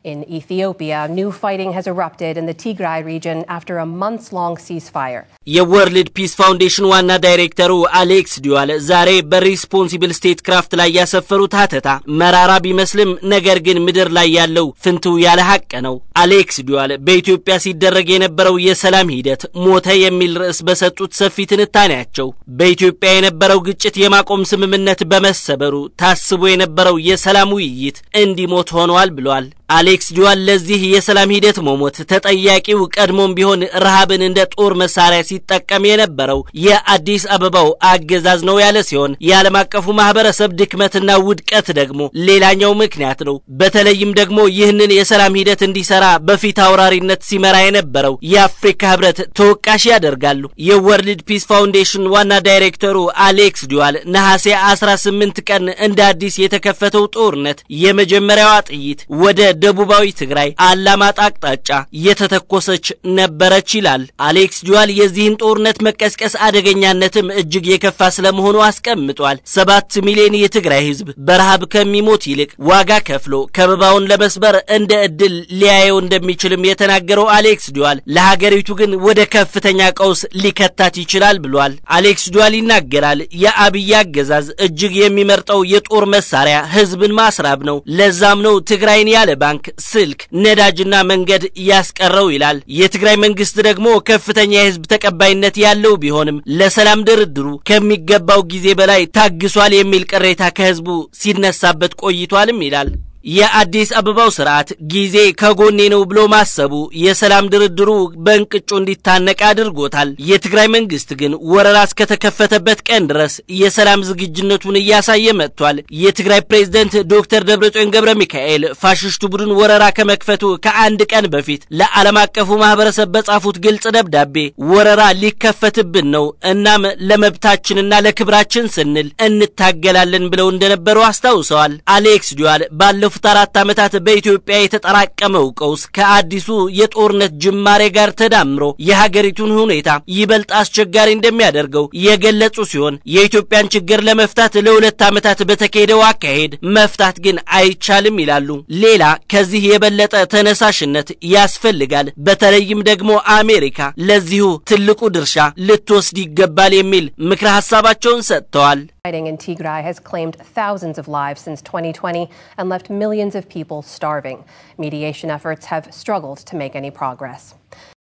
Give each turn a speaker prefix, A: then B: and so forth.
A: In Ethiopia, new fighting has erupted in the Tigray region after a months long ceasefire.
B: የወርልድ ፒስ ፋውንዴሽን ዋና ዳይሬክተሩ አሌክስ ዲዋል ዛሬ በሪስፖንሲብል ስቴት ክራፍት ላይ ያሰፈሩት ሀተታ መራራ ቢመስልም ነገር ግን ምድር ላይ ያለው ፍንትው ያለ ሀቅ ነው። አሌክስ ዲዋል በኢትዮጵያ ሲደረግ የነበረው የሰላም ሂደት ሞተ የሚል ርዕስ በሰጡት ሰፊ ትንታኔያቸው በኢትዮጵያ የነበረው ግጭት የማቆም ስምምነት በመሰበሩ ታስቦ የነበረው የሰላም ውይይት እንዲሞት ሆኗል ብሏል። አሌክስ ዲዋል ለዚህ የሰላም ሂደት መሞት ተጠያቂው ቀድሞም ቢሆን ረሃብን እንደ ጦር መሳሪያ ሲጠቀም የነበረው የአዲስ አበባው አገዛዝ ነው ያለ ሲሆን የዓለም አቀፉ ማህበረሰብ ድክመትና ውድቀት ደግሞ ሌላኛው ምክንያት ነው። በተለይም ደግሞ ይህንን የሰላም ሂደት እንዲሰራ በፊት አውራሪነት ሲመራ የነበረው የአፍሪካ ህብረት ተወቃሽ ያደርጋሉ። የወርልድ ፒስ ፋውንዴሽን ዋና ዳይሬክተሩ አሌክስ ዲዋል ነሐሴ 18 ቀን እንደ አዲስ የተከፈተው ጦርነት የመጀመሪያዋ ጥይት ወደ ደቡባዊ ትግራይ አላማጣ አቅጣጫ የተተኮሰች ነበረች ይላል አሌክስ ዲዋል። የዚህን ጦርነት መቀስቀስ አደገኛነትም እጅግ የከፋ ስለመሆኑ አስቀምጧል። ሰባት ሚሊዮን የትግራይ ህዝብ በረሃብ ከሚሞት ይልቅ ዋጋ ከፍሎ ከበባውን ለመስበር እንደ እድል ሊያየው እንደሚችልም የተናገረው አሌክስ ዲዋል ለሀገሪቱ ግን ወደ ከፍተኛ ቀውስ ሊከታት ይችላል ብሏል። አሌክስ ዲዋል ይናገራል። የአብይ አገዛዝ እጅግ የሚመርጠው የጦር መሳሪያ ህዝብን ማስራብ ነው። ለዛም ነው ትግራይን ያለ ባንክ፣ ስልክ፣ ነዳጅና መንገድ ያስቀረው ይላል። የትግራይ መንግስት ደግሞ ከፍተኛ የህዝብ ተቀባይነት ያለው ቢሆንም ለሰላም ድርድሩ ከሚገባው ጊዜ በላይ ታግሷል የሚል ቅሬታ ከህዝቡ ሲነሳበት ቆይቷልም ይላል። የአዲስ አበባው ስርዓት ጊዜ ከጎኔ ነው ብሎ ማሰቡ የሰላም ድርድሩ በእንቅጩ እንዲታነቅ አድርጎታል። የትግራይ መንግስት ግን ወረራ እስከተከፈተበት ቀን ድረስ የሰላም ዝግጁነቱን እያሳየ መጥቷል። የትግራይ ፕሬዝደንት ዶክተር ደብረጽዮን ገብረ ሚካኤል ፋሽስቱ ቡድን ወረራ ከመክፈቱ ከአንድ ቀን በፊት ለዓለም አቀፉ ማህበረሰብ በጻፉት ግልጽ ደብዳቤ ወረራ ሊከፈትብን ነው፣ እናም ለመብታችንና ለክብራችን ስንል እንታገላለን ብለው እንደነበሩ አስታውሰዋል። አሌክስ ዲዋል ባለፉት ባለፉት አራት ዓመታት በኢትዮጵያ የተጠራቀመው ቀውስ ከአዲሱ የጦርነት ጅማሬ ጋር ተዳምሮ የሀገሪቱን ሁኔታ ይበልጥ አስቸጋሪ እንደሚያደርገው የገለጹ ሲሆን የኢትዮጵያን ችግር ለመፍታት ለሁለት ዓመታት በተካሄደው አካሄድ መፍታት ግን አይቻልም ይላሉ። ሌላ ከዚህ የበለጠ ተነሳሽነት ያስፈልጋል። በተለይም ደግሞ አሜሪካ ለዚሁ ትልቁ ድርሻ ልትወስድ ይገባል የሚል ምክረ ሀሳባቸውን ሰጥተዋል።
A: Fighting in Tigray has claimed thousands of lives since 2020 and left millions of people starving. Mediation efforts have struggled to make any progress.